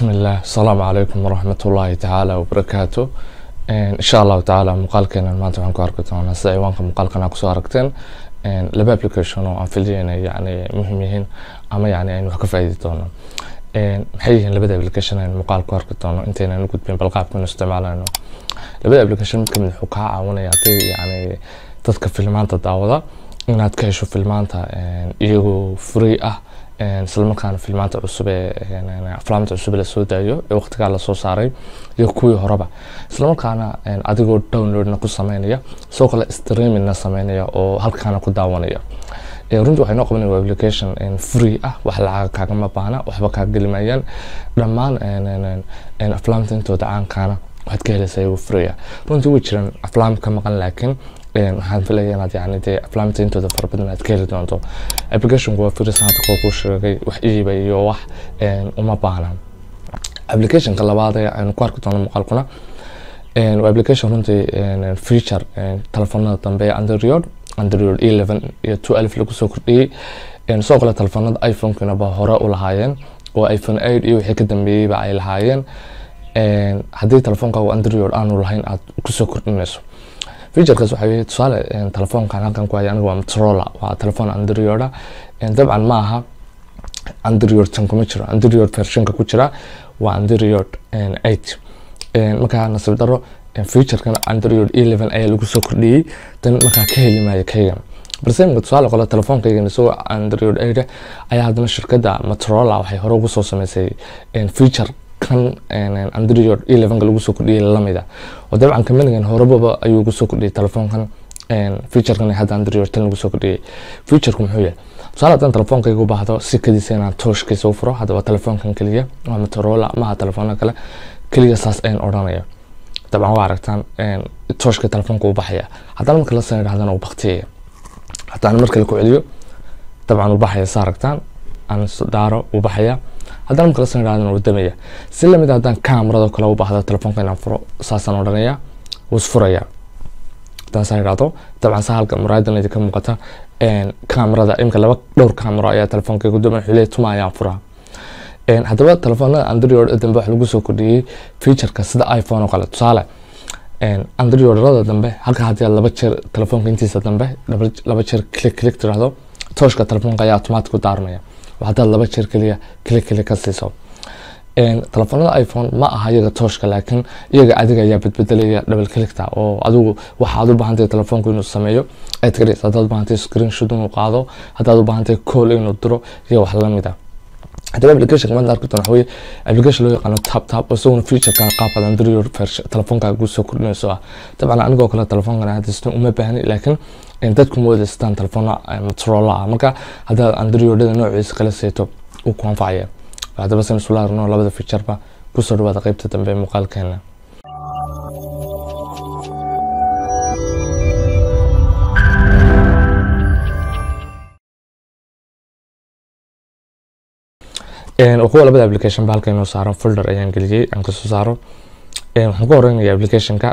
bismillaah asalaamu calaykum waraxmat ullaahi tacaala wabarakaatu insha allahu tacaala muuqaalkeenan maanta waxaan ku arki doonaa sida ciwaanka muuqaalkan aa kusoo aragteen laba application oo aan filaya inay yani muhiim yihiin ama yani aynu wax ka faa'iidi doono maxay yihiin labada application aynu muuqaal ku arki doono intaynan u gudbin bal qaabkanu isticmaalayno labada application mid kamid wuxuu kaa caawinaya haddii yani dadka filmaanta daawada inaad ka hesho filmaanta iyagoo free ah islamarkaana filmaanta cusub ee aflaamta cusub la soo daayo ee waqtigaa lasoo saaray iyo kuwii horeba islamarkaana adigoo downloadna ku sameynaya sidoo kale streamingna sameynaya oo halkaana ku daawanaya runtii waxay noo qabanaya application free ah wax lacaga kaagama baahna waxba kaa gelimayaan dhammaan aflaamta intooda caankaana waxaad ka helaysaa iyagoo free ah runtii way jiraan aflaam ka maqan laakiin waxaan filaya inaad yani dee aflaamta intooda fara badan aad ka heli doonto applicationku waa firis hadda koo kuu sheegay wax iiba iyo wax uma baahna applicationka labaad ee aynu ku arki doono muuqaalkuna waa application runtii feature telefoonada dambe ee android android eleven iyo two alif lagu soo kordhiyey sidoo kale telefoonada iphone-kina ba hore u lahaayeen oo iphone eight iyo wixii ka dambeeyeyba ay lahaayeen haddii telefoonka android aanu lahayn aad kusoo kordhinayso featurekaas waxaa weeye tusaale telefoonkan halkan ku haya aniga waa motorola waa telefoon androida dabcan ma aha android tan kuma jiro android versionka ku jira waa android eight markaa nasiib daro featurekan android eleven ayaa lagu soo kordhiyey dan markaa ka heli maayo kaygan balse imika tusaale qole telefoonkaygan isagoo android eight ayaa haddana shirkadda motorola waxay hore ugu soo sameysay feature kan android elevenka lagu soo kordhiyey lamida oo dabcan kamanigan horebaba ayuu ugu soo kordhiyey telefoonkan featurekan hadda android tan lagu soo kordhiyey featureku muxuu yahay tusaale haddaan telefoonkayga u baahdo sikadiisa inaan tooshkiisa u furo haddaba telefoonkan keliya waa motorola maha telefoona kale keliya saas ayaan odhanaya dabcan waa aragtaan tooshka telefoonka u baxaya haddana marka la san idhahdana uu baktiyaya haddaan mar kale ku celiyo dabcan uu baxaya sa aragtaan aan daaro uu baxaya haddana marka la san idhahdana uu damaya si lamid haddaan kamarado kale u baahdo telefoonka inaan furo saasaan odhanaya wuu isfuraya haddaan saa idhahdo dabcan saa halka muraayadan idinka muuqata kamarada imika laba dhowr kamaro ayaa telefoonka gudooma xuley tuma ayaan furaa haddaba telefoonada android dambe wax lagu soo kordhiyey featureka sida iphone oo kale tusaale androidada dambe halka haddii aad laba jeer telefoonka intiisa dambe laba jeer click click tirahdo tooshka telefoonka ayaa automatic u daarmaya haddaad laba jeer keliya click click ka siiso telefoonada iphone ma aha iyaga tooshka laakiin iyaga adiga ayaa bedbedelaya double clickta oo adigu waxaad u baahantahay telefoonku inuu sameeyo aad garaysa haddaad u baahantahay screenshot inuu qaado haddaad u baahantahay call inuu diro iyo wax lamid ah haddaba application maanta arki doona waxaweye application loo yaqaano tap tap oo isaguna featureka qaabkaad android telefoonka ugu soo kordhinayso ah dabcan anigoo kale telefoonkan hadistan uma baahni laakiin dadku ma wadaystaan telefoona motorola ah marka haddaad androidada noociisa kala seeto uu ku anfacaya haddaba san isula arno labada featureba kusoo dhawaada qeybta dambe muuqaalkeena kuwa labada application ba halka inoo saaro folder ayaan geliyey aan kasoo saaro waxaan ku horeynaya applicationka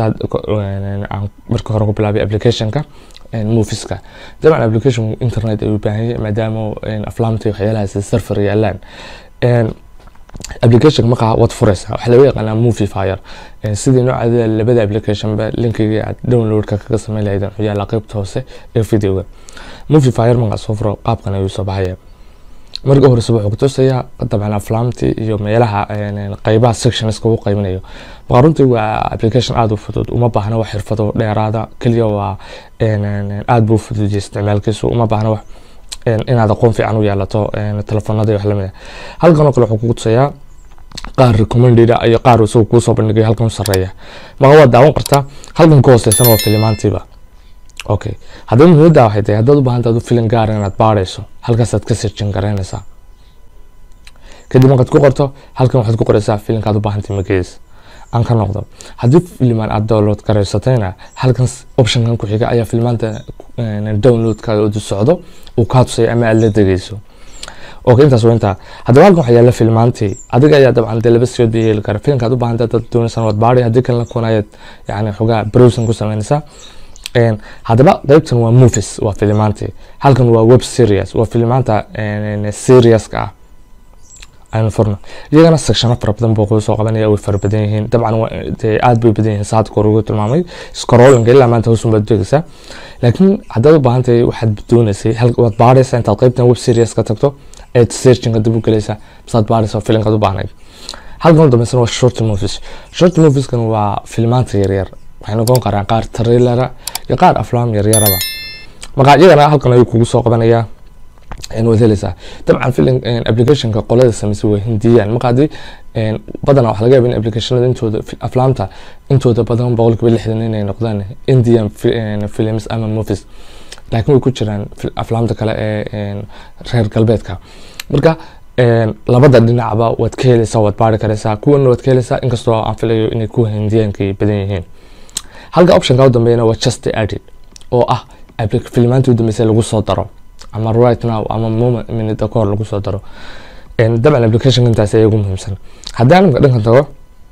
marka hore ku bilaabay applicationka moviska dabcan application internet ayuu baahan yahay maadaama aflaamta waxyaalahaas server yaalaan application markaa waad fureysaa waxaa laga yaqaanaa movie fire sidii noocaada labada application ba linkiga aad downloadka kaga sameyn lahayd wuxuu yaalaa qeybta hoose ee videoga movie fire markaa soo furo qaabkan ayuu soo baxaya marka horeysa wuxuu kutusayaa dabcan aflaamtii iyo meelaha qeybaha sectionska uu qeybinayo marka runtii waa application aada u fudud uma baahna wax xirfado dheeraada keliya waa aada buu fududiyay isticmaalkiisu uma baahna wax inaad aqoon fiican u yeelato telefoonada iyo wax lamid ah halkan oo kale wuxuu kugu tusayaa qaar recommended iyo qaar isagu kuusoo bandhigay halkan u sareeya marka waad daawan kartaa halkan ka hooseysana waa filimaantiiba okay haddaba muhiimadda waxay tahay haddaad u baahanta adu filim gaara inaad baarayso halkaasaad ka sirjin garaynaysaa kadib markaad ku qorto halkan waxaad ku qoraysaa filimkaad u baahantay magaciisa aan ka noqdo haddii filimaan aad download garaysatayna halkan optionkan ku xiga ayaa filimaanta downloadkaada udu socdo uu kaa tusay ama aad la degeyso okay intaas waa intaa haddaba halkan waxaa yaala filmaantii adiga ayaa dabcan dee laba siyood bay yeeli kara filimkaad u baahanta dad doonaysan waad baari haddii kalena kunayaad yani xogaa browsing ku sameynaysaa haddaba qeybtan waa movies waa filimaantii halkan waa web series waa filimaanta seriaska ah aynu furno iyagana sectiono fara badan buu kuu soo qabanaya way fara badan yihiin dabcan dee aad bay badan yihiin saad kor ugu tilmaamay scrollinga ilaa maanta hoosun baad degaysaa laakiin haddaad u baahan tahay waxaad doonaysay waad baaraysaa intaad qaybtan web series ka tagto eed searchinga dib u gelaysaa masaad baaraysaa filinkaad u baahnayd halkan u dambeysana waa short movies short movieskan waa filmaanta yaryar waxay noqon karaan qaar trailera iyo qaar aflaam yaryaraba marka iyagana halkan ayuu kugu soo qabanayaa waad helaysaa dabcan film applicationka qolada sameysay waa hindiyaan marka haddii badanaa waxaa laga yaaba in applicationada intooda aflaamta intooda badan boqolkiiba lixdan inay noqdaan indian films ama movies laakiin way ku jiraan aflaamta kale ee reer galbeedka marka labada dhinacba waad ka helaysaa waad baari karaysaa kuwana waad ka helaysaa inkastoo aan filayo inay kuwa hindiyaanka badan yihiin halka optionka u dambeeyana waa just added oo ah filmaantii u dambeysay lagu soo daro ama right now ama moment minute kahor lagu soo daro dabcan application intaas ayaa ugu muhiimsan haddii animka dhankan tago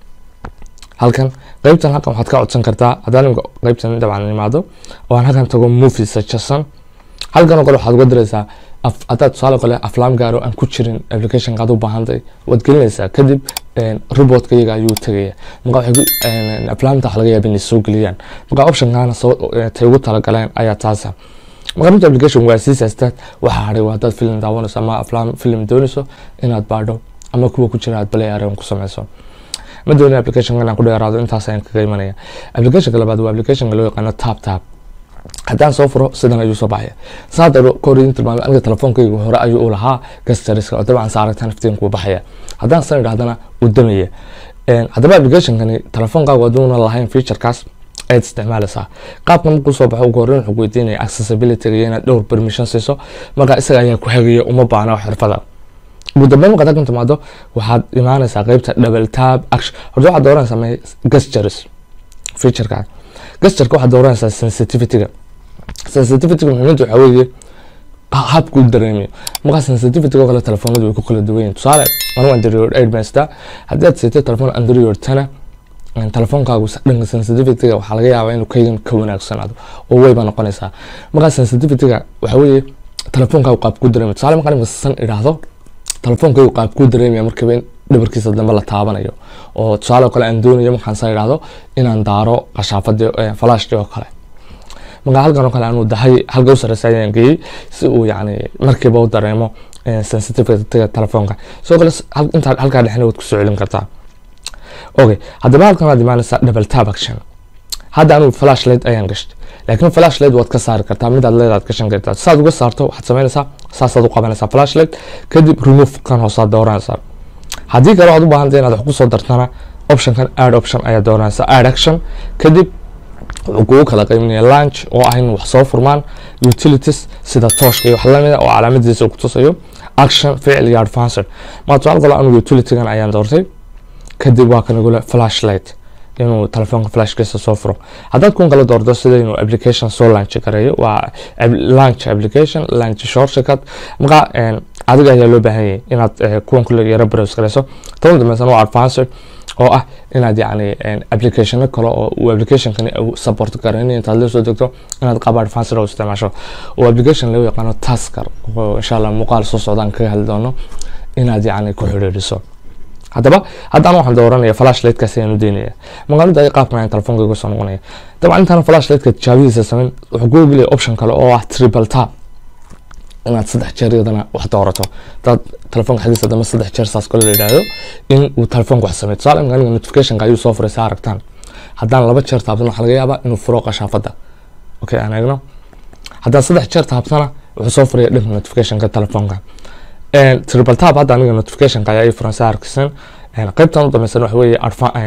halkan qeybtan halkan waxaad ka codsan kartaa haddii animka qeybtan dabcan imaado oo aan halkan tago movie suggestion halkan oo kale waxaad uga diraysaa haddaad tusaale kale aflaam gaaro aan ku jirin applicationka aad u baahantahay waad gelinaysaa kadib reportka iyaga ayuu tegaya marka waxay aflaamta waxa laga yaaba inay soo geliyaan marka optionkana tay ugu talagaleen ayaa taasa marka runta application waa sii saastaad waxaa haray waa haddaad film daawanayso ama aflaam film doonayso inaad baadho ama kuwa ku jira aad balay areen ku sameyso ma dooni application inaan ku dheeraado intaas ayaan kaga imanaya applicationka labaad waa applicationka loo yaqaano tap tap haddaan soo furo sidan ayuu soo baxaya saadaro korin tilmaamay aniga telefoonkayga hore ayuu u lahaa gastariska oo dabcan saaragtaan iftiinkuu baxaya haddaan san idhahdana uu damaya haddaba applicationkani telefoonkaagu haduuna lahayn featurekaas ayaad isticmaalaysaa qaabka markuu soo baxo ugu horreyn wuxuu weydiinaya accessibility iyo inaad dhowr permission siiso marka isaga ayaa ku hagaya uma baahna xirfada ugu dambeyn markaad halkan timaado waxaad imaanaysaa qeybta double tab action horta waxaad dooranaysaa may gestures featureka gestureka waxaad dooranaysaa sensitivityga sensitivityga muhiimadda waxaa weeye habkuu dareemayo markaa sensitivityga oo kale telefoonadu way ku kala duwan yihin tusaale anigu android eight baan sitaa haddii aad siitay telefoon android tana telefoonkaagu dhanka sensitivityga waxaa laga yaabaa inuu kaygan ka wanaagsanaado oo wayba noqonaysaa markaa sensitivityga waxaa weeye telefoonkaagu qaab ku dareemayo tusaale markaa nimka san idhaahdo telefoonkaygu qaab ku dareemaya markiiba in dhabarkiisa dambe la taabanayo oo tusaale kale aan doonayo markaan sa idhaahdo inaan daaro qashaafadii flashtii oo kale markaa halkan oo kale aanu dahay halka u sareysa ayaan geeyey si uu yani markiiba u dareemo sensitivityga telefoonka sidoo kale intaa halkaa dhexna waad kusoo celin kartaa okay haddaba halkan waad imaanaysaa double tab action hadda anigu flashlight ayaan gashtay laakiin flashlight waad ka saari kartaa midaad leedaad gashan kartaa saad uga saarto waxaad sameynaysaa saasaad u qabanaysaa flashlight kadib remove kan hoosaad dooranaysaa haddii kale waxaad u baahantay inaad wax kusoo dartana optionkan add option ayaa dooranaysaa add action kadib wuxuu kugu kala qeyminaya lunch oo ah in wax soo furmaan utilities sida tooshka iyo wax lamida oo calaamadiisa ku tusayo action ficil iyo advanced maa tusaale kale anigu utilitygan ayaan doortay kadib waa kan igule flashlight inuu telefoonka flashkiisa soo furo haddaad kun kala doorto sida inuu application soo launch gareeyo waa launch application launch shortcut marka adiga ayaa loo baahan yahay inaad kuwan kule yaro browse gareyso tan dambeysana waa advanced oo ah inaad yacni applicationo kale oo uu applicationkani support garaynayo intaad la soo degto inaad qaab advanced oo isticmaasho oo application lagu yaqaano tasker oo insha allah muuqaal soo socdaan kaga hadli doono inaad yacni ku xidhiidhiso haddaba haddaan waxaan dooranaya flashlightkaas ayaan u deynaya magaalada ay qaabkan ayaan telefoonka iga soo noqonaya dabcan intaan flashlightka tijaabadiisa samayn wuxuu ku gelaya option kale oo ah triple tap inaad saddex jeer iyadana wax doorato hadaad telefoonka xaggiisa dambe saddex jeer saas kale la yidhaahdo in uu telefoonka wax sameeyo tusaale imka aniga notificationka ayuu soo furay saa aragtaan haddaan laba jeer taabtan waxaa laga yaabaa inuu furo qashaafadda okay aan eegno haddaan saddex jeer taabtana wuxuu soo furaya dhanka notificationka telefoonka triple tap hadda aniga notificationka ayaa ii furan saa arkaysan qaybtan u dambaysan waxa weeye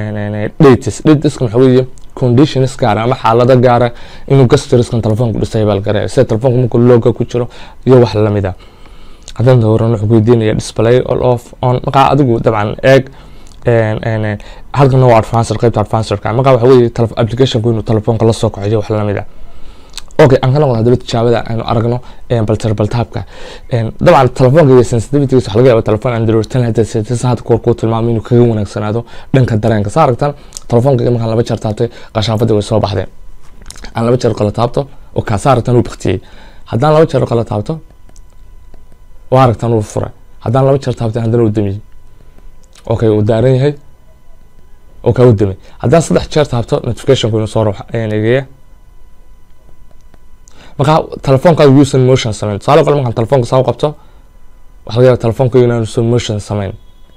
dates dateskan waxa weeye conditions gaara ama xaalado gaara inuu gastoriskan telefoonku dhisay baa garaya sida telefoonku markuu looga ku jiro iyo wax lamid a haddaan dooran wuxuu weydiinaya display all off on markaa adigu dabcan eeg halkana waa advanced qaybta advancedka markaa waxa weeye applicationku inuu telefoonka la soo kaciyo wax lamid a okay aan ka noqon hadaba tijaabada aynu aragno baltarbaltaabka dabcan telefoonka iyo sensitivitygiisa waxa laga yaaba telefoon android tan hadda seetisan hadda kuwar kuu tilmaamay inuu kaga wanaagsanaado dhanka dareenka saa aragtaan telefoonka markaan laba jeer taabtay qashaafadii way soo baxdeen aan laba jeer kala taabto oo kaa saa aragtaan uu baktiyey haddaan laba jeer kala taabto waa aragtaan uu furay haddaan laba jeer taabtay haddana uu damiyey okay uu daaran yahay oo kaa u damay haddaan saddex jeer taabto notificationku inuu soo ruuxa ayaan eegaya markaa telefoonkaadu yuusan motion samayn tusaale kale markaan telefoonka saa u qabto waxaa laga yaaba telefoonka inaanu soo motion samayn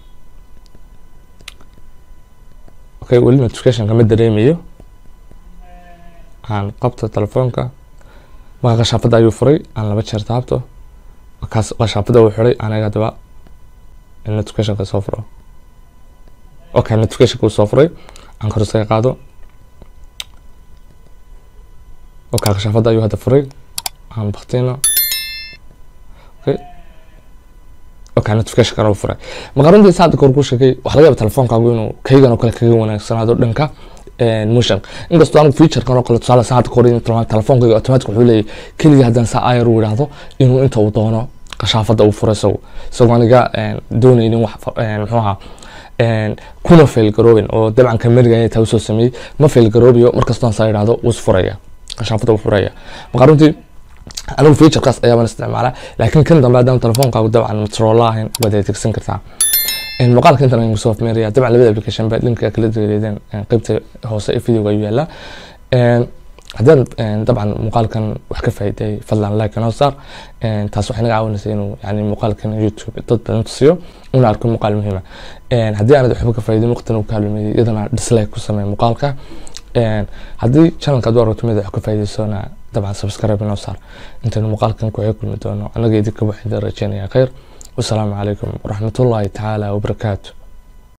okay weli notificationka ma dareemayo aan qabto telefoonka markaa qashaafada ayuu furay aan laba jeer taabto markaas qashaafada uu xiray anaga daba notificationka soo furo okay notificationka uu soo furay aan kor isaga qaado okay qashaafada ayuu hadda furay aan baktino okay okay notificationkan uu furay marka runtii saa hadda kor ku sheegay waxaa laga yaaba telefoonkaagu inuu kaygan oo kale kaga wanaagsanaado dhanka motion inkastoo anigu featurekan oo kale tusaale saa hadda kor telefoonkayga automatic wuxuu leeyahay keliya haddaan saa ayar uu yidhaahdo inuu inta uu doono qashaafada uu furo isagu isagoo aniga doonaynin wax muxuu ahaa kuna fail garoobin oo dabcan kameriga taa usoo sameeyey ma fail garoobiyo markastoo saa yidhaahdo wuu isfuraya qashaafada uu furaya marka runtii anigu featurekaas ayaabaan isticmaalaa laakiin kan dambe haddaan telefoonkaagu dabcan motorola ahayn waad adeegsan kartaa muuqaalka intan ayaan kusoo afmeeraya dabcan labada application ba linka kala degaleedeen qeybta hoose ee videoga ayuu yaalaa haddaan dabcan muuqaalkan wax ka faa'iiday fadlan like inoo saar taas waxay naga caawinaysa inuu yani muuqaalkan youtube dad badan tusiyo una arko muuqaal muhiima haddii aanad waxba ka faa'iidin waqtina uu kaalumeeyey iyadana dislike ku samee muuqaalka haddii channelka aad u aragto mid wax ka faa'iidaysona dabcan subscribe inoo saar intaynu muuqaalkan ku kulmi doono annaga idinka waxaan rajeynaya khayr wasalaamu calaykum waraxmatullaahi tacaala wabarakaatu